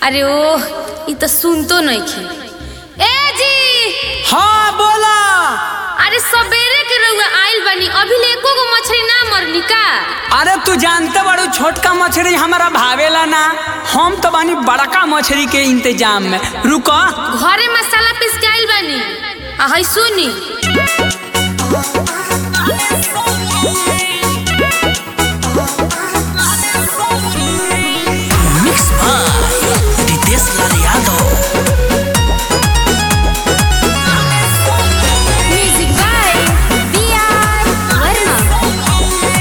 अरे ओह ई तो सुनतो नइखे ए जी हाँ बोला अरे सबेरे के रउआ आइल बानी अभी ले एको गो मछली ना मरनी का अरे तू जानते बड़ू छोटका मछली हमारा भावेला ना हम तो बानी बड़का मछली के इंतजाम में रुको घरे मसाला पीस के आइल बानी आ हई सुनी mix by Ritesh Lal Yadav music by B R Verma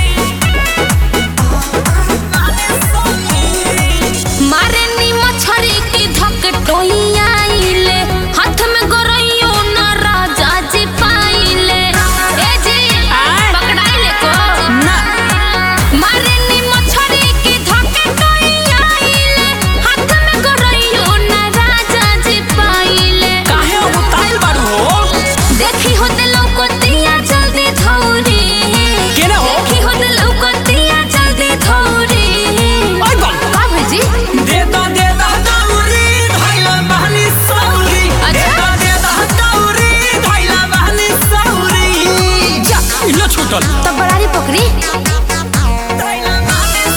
मारे नी मछरी की धक टोइयाइले हाथ में गोरइयो ना राजा जी पाइले ए जी पकड़ाइले को ना मारे नी मछरी की धक टोइयाइले हाथ में गोरइयो ना राजा जी पाइले काहे उताइल बारू हो देखी होते लौकतिया जल्दी धौरी केने हो? देखी होते लौकतिया जल्दी धौरी ओए बम का भेजी दे दो दे दो दौरी धइला बहनी सौरी दे अच्छा। दो दे दो दौरी धइला बहनी सौरी जा इलो छूटल तो बड़ारी पकड़ी धइला बहनी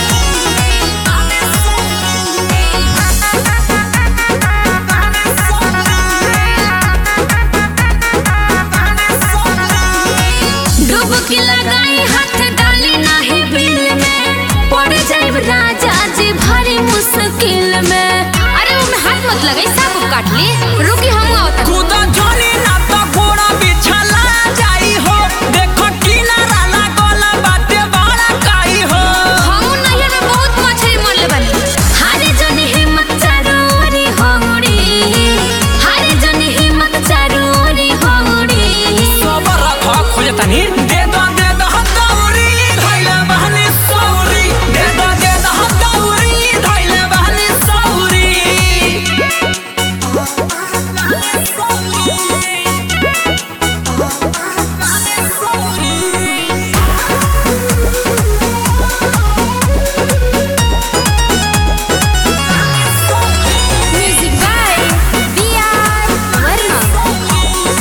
डुबकी लगाई हाथ डाली नाही बिल में पड़ जाइब राजा जी भारी मुश्किल में अरे वो में हाथ मत लगाई साफ काट ली रुकी हम आवत कूदा जोनी ना तो घोड़ा बिछला जाई हो देखो किनारा लागल बाटे बड़ा काई हो हम नहियर में बहुत मछली मरले बानी हारे जनी हिम्मत चारोरी होड़ी हारे जनी हिम्मत चारोरी होड़ी सबर रखो खोजतनी दे दो दे दो दौरी धइला बहनी सौरी दे दो दे दो दौरी धइला बहनी सौरी music by B R Verma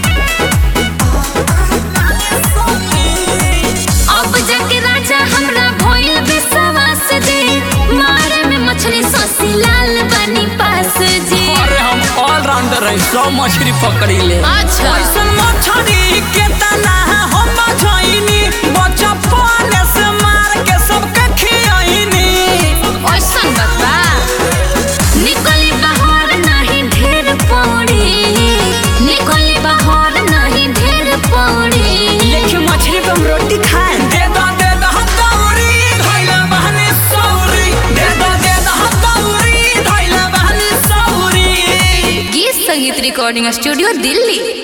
अब जाके राजा हमरा भइल विश्वास दे मारे में मछली सोसी लाल बनी पास जी अरे हम ऑलराउंडर हैं सब मछली पकड़ी ले अच्छा ऐसन मछली के तना हम बझाइनी बचपन से मार के सबके खियाइनी ऐसन बता निकली बाहर नहीं ढेर पौड़ी निकली बाहर नहीं ढेर पौड़ी लेकिन मछली पे हम रोटी खाए दे दो दे दो दौरी धइला बहनी सौरी दे दो दे दो दौरी धइला बहनी सौरी गीत संगीत रिकॉर्डिंग स्टूडियो दिल्ली